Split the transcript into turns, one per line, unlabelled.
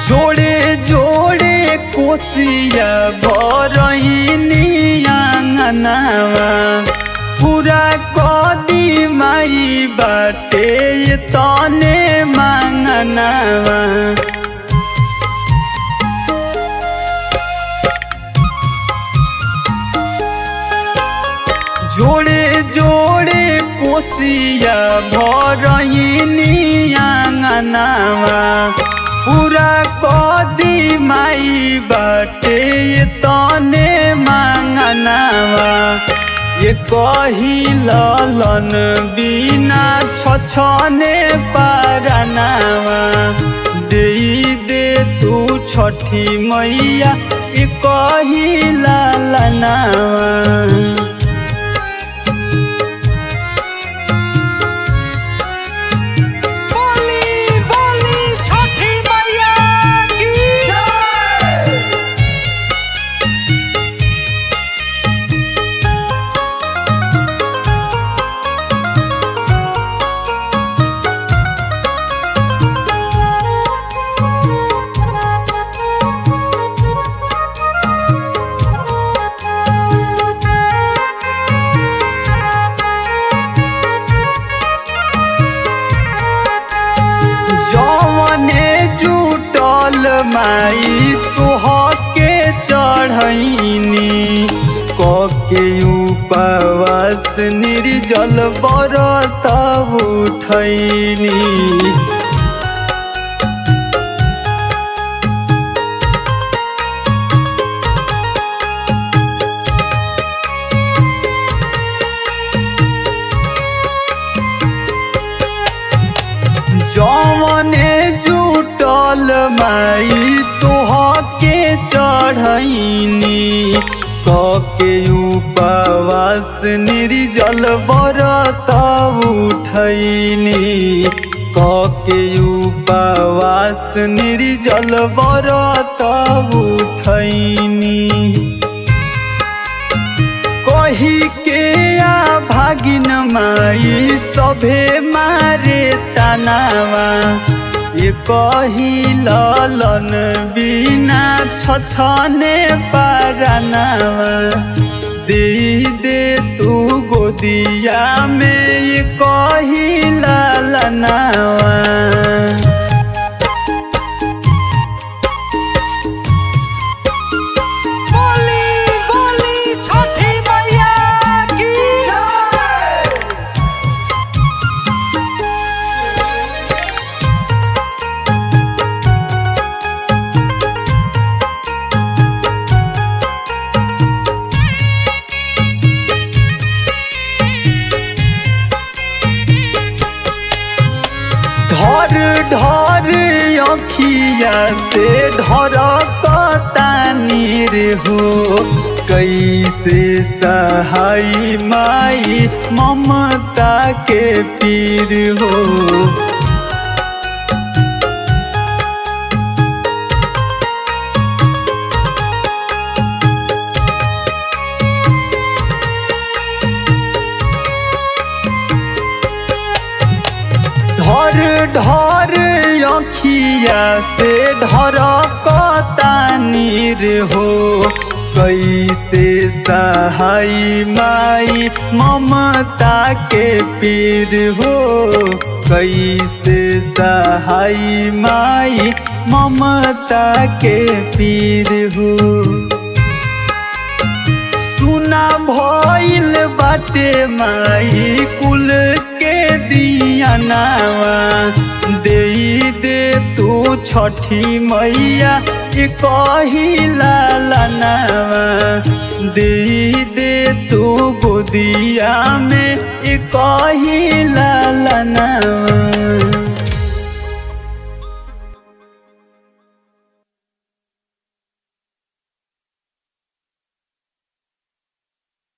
जोड़े जोड़े कोसिया भरहिनी आंगनावा पूरा कदी माई बाटे ये तने मांगनावा जोड़े जोड़े कोसिया भरहिनी आंगनावा पूरा कदी माई बाटे ये तने मांगनावा ये कही ललन बिना छछने पारनावा दे दे तू छठी मैया ये कही ललनावा
बोली बोली छठी मैया की जय
जवने जुटल माई तुहके चढ़ैनी कके उपवास निर्जल बरत उठैनी जवने जुटल माई तोहके चढ़ैनी कके उपवास निर्जल बरत उठैनी कके उपवास निर्जल बरत उठैनी कही के आ भागिन माई सभे मारे तनावा ये कही ललन बिना छछने पारनावा दे दे तू गोदिया में ये कही ललनावा
बोली बोली छठी मैया की जय
ढर ढर अखिया से ढर कतानीर हो कैसे सहाई माई ममता के पीर हो ढर ढर अखिया से ढर कतानीर हो कैसे सहाई माई ममता के पीर हो कैसे सहाई माई ममता के पीर हो सुना भइल बाटे माई कुल के दिया नावा दे दे तू छठी मैया ये कही लालनावा दे दे तू गोदिया में ये कही लालनावा